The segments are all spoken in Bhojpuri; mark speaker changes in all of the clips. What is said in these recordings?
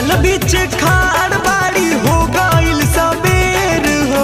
Speaker 1: जल बीच खाड़ बाड़ी हो गइल सबेर हो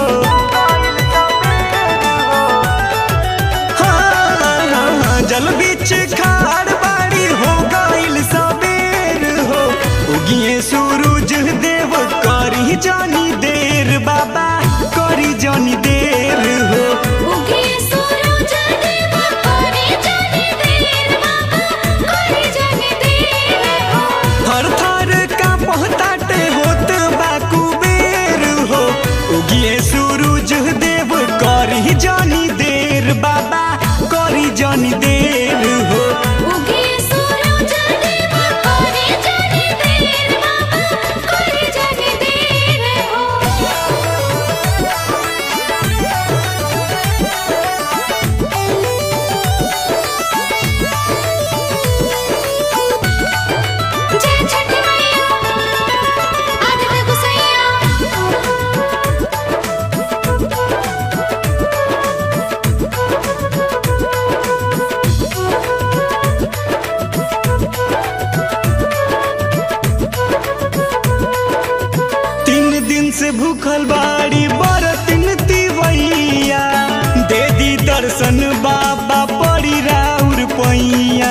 Speaker 1: हाँ, जल बीच खाड़ बाड़ी हो गइल सबेर हो उगिए सूरज देव करी जानी देर बाबा करी जानी देर हो
Speaker 2: उगे सूरज देव करे जाने देर बाबा करे जाने देर हो
Speaker 1: थर थर का पहताटे होत बा कुबेर हो उगिए सूरज देव करी जानी देर बाबा करी जानी देर हो
Speaker 2: उगे सूरज देव करे जाने देर बाबा करे जाने देर हो जय छठ मैया आदित्य गोसैया
Speaker 1: तीन दिन से भूखल बाड़ी बरतिन तिवैया दे दी दर्शन बाबा पड़ी राउर पैया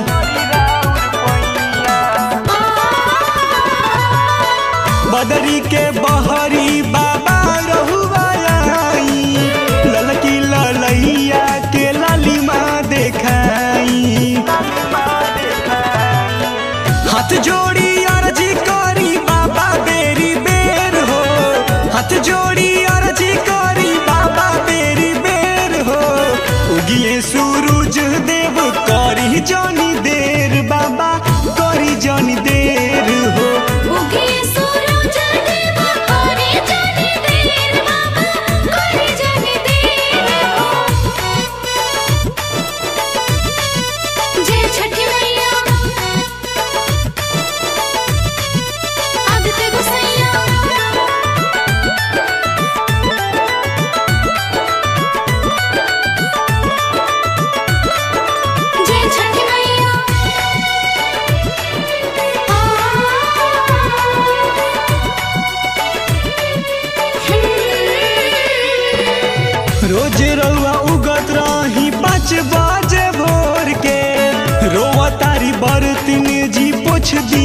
Speaker 1: बदरी के बहरी बाबा रहुआ आई ललकी ललैया के लालिमा देखाई हाथ जोड़ी अर्जी करी बाबा बेरी बेर हो हाथ जोड़ी अर्जी करी बाबा बेरी बेर हो उगिए सूरज देव करी जानी देर बाबा करी जानी देर हो
Speaker 2: उगे सूरज देव करे जाने देर बाबा करे जाने देर हो जय छठी मैया आदित्य गोसैया जय छठी मैया
Speaker 1: रोज रउआ उगत रही पाँच बजे भोर के रोवा तारी बरतिन जी पोछ दी